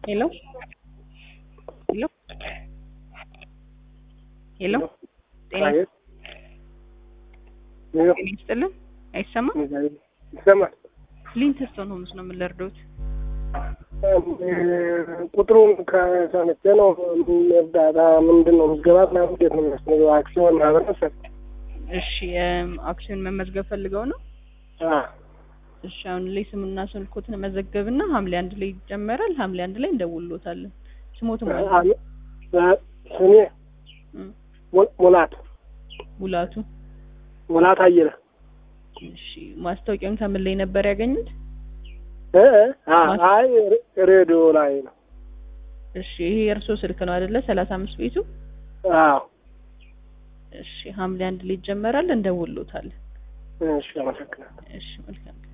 ሄሎ ሄሎ ሄሎ ጤና አቤት ሄሎ ጤና ይስጥልን። አይሰማም? ይሰማል። ሊንተስቶን ሆምስ ነው የምንለርዶት። ቁጥሩን ከሰምቼ ነው። እርዳታ ምንድን ነው ምዝገባ ምናምን እንዴት ነው የሚያስፈልገው? አክሲዮን ማህበረሰብ እሺ እም፣ አክሲዮን መመዝገብ ፈልገው ነው? እሺ አሁን ላይ ስምና ስልኮትን መዘገብና ሐምሌ አንድ ላይ ይጀመራል። ሐምሌ አንድ ላይ እንደውሎታለን። ስሞት ማለት ነው። ስሜ እም፣ ሙል- ሙላት ሙላቱ። ሙላት አየለ እሺ ማስታወቂያውን ከምን ላይ ነበር ያገኙት? እ እ አ- አይ ሬ- ሬዲዮ ላይ ነው። እሺ ይሄ የእርስዎ ስልክ ነው አይደለ? ሰላሳ አምስት ቤቱ። አዎ እሺ ሐምሌ አንድ ላይ ይጀመራል። እንደውሎታለን። እሺ፣ አመሰግናለሁ። እሺ መልካም